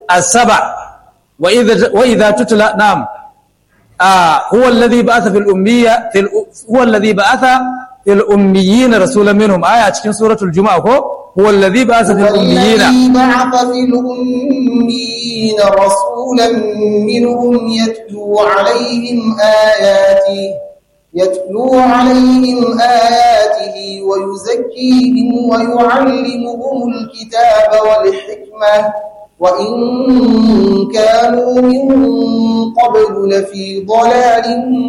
as-saba wa idha wa idha tutla na'am huwa alladhi ba'atha fil ummiyya fil huwa alladhi ba'atha fil ummiyyin rasulan minhum aya cikin suratul juma'a ko huwa alladhi ba'atha fil ummiyyin والذي بعث في الأميين رسولا منهم يتلو عليهم آياته يتلو عليهم آياته ويزكيهم ويعلمهم الكتاب والحكمة وإن كانوا من قبل لفي ضلال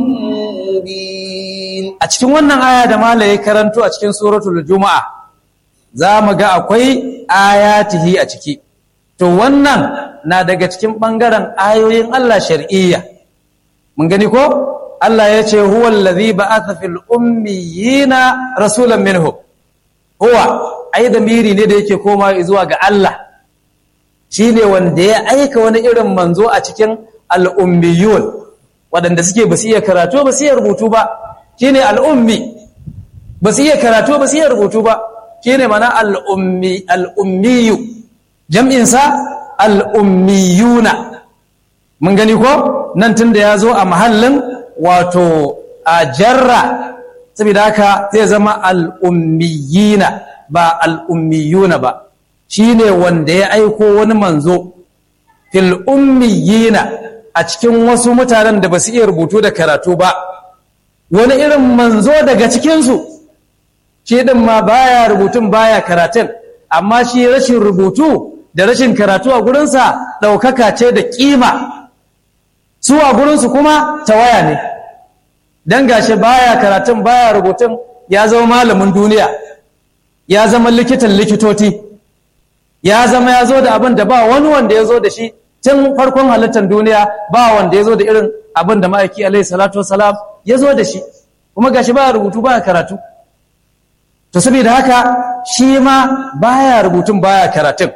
مبين a cikin wannan aya da malaye karanto a cikin suratul juma'a za mu ga akwai ayatihi a ciki to wannan na daga cikin ɓangaren ayoyin Allah shar'iyya mun gani ko Allah ya ce huwa allazi ba'atha fil ummiyina rasulan minhum huwa ai da miri ne da yake koma zuwa ga Allah shine wanda ya aika wani irin manzo a cikin al'ummiyun waɗanda suke ba su iya karatu ba su iya rubutu ba shine al'ummi ba su iya karatu ba su iya rubutu ba shine mana al'ummi al'ummiyu jam'insa al'ummiyuna mun gani ko nan tun da ya zo a mahallin wato a jarra saboda haka zai zama al'ummiyina ba al'ummiyuna ba shine wanda ya aiko wani manzo fil ummiyina a cikin wasu mutanen da ba su iya rubutu da karatu ba wani irin manzo daga cikinsu shi ɗin ma baya rubutun baya karatun amma shi rashin rubutu da rashin karatu a gurinsa ɗaukaka ce da ƙima su a gurinsu kuma tawaya ne don gashi baya karatun baya rubutun ya zama malamin duniya ya zama likitan likitoti ya zama ya zo da abin da ba wani wanda ya zo da shi tun farkon halittar duniya ba wanda ya zo da irin abin da ma'aiki alaihi salatu wasalam ya zo da shi kuma gashi baya rubutu baya karatu to saboda haka shi ma baya rubutun baya karatun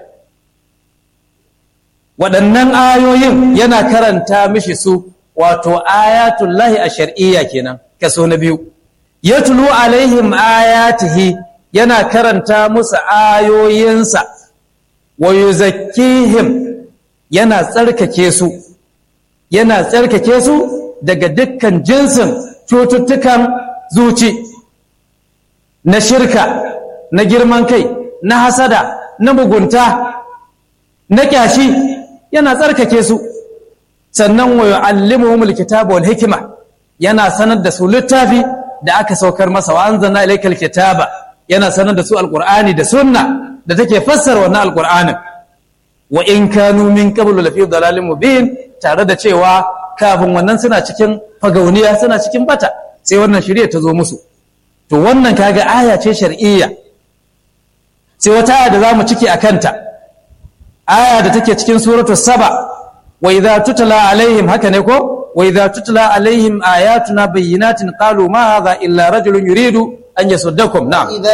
waɗannan ayoyin yana karanta mishi su wato ayatullahi a shar'iyya kenan kaso na biyu yatlu alaihim ayatihi yana karanta musu ayoyinsa wa yuzakkihim yana tsarkake su yana tsarkake su daga dukkan jinsin cututtukan zuci na shirka na girman kai na hasada na mugunta na kyashi yana tsarkake su sannan wa yu'allimuhumul kitaba wal hikma yana sanar da su littafi da aka saukar masa wa anzalna ilaykal kitaba yana sanar da su alqur'ani da sunna da take fassara wannan alqur'anin wa in kanu min qablu lafi dalalin mubin tare da cewa kafin wannan suna cikin fagauniya suna cikin bata sai wannan shari'a ta zo musu to wannan kaga aya ce shar'iyya sai wata aya da zamu cike akanta aya da take cikin suratul saba wa idza tutla alaihim haka ne ko wa idza tutla alaihim ayatuna bayyinatin qalu ma hadha illa rajulun yuridu an yasuddakum na'am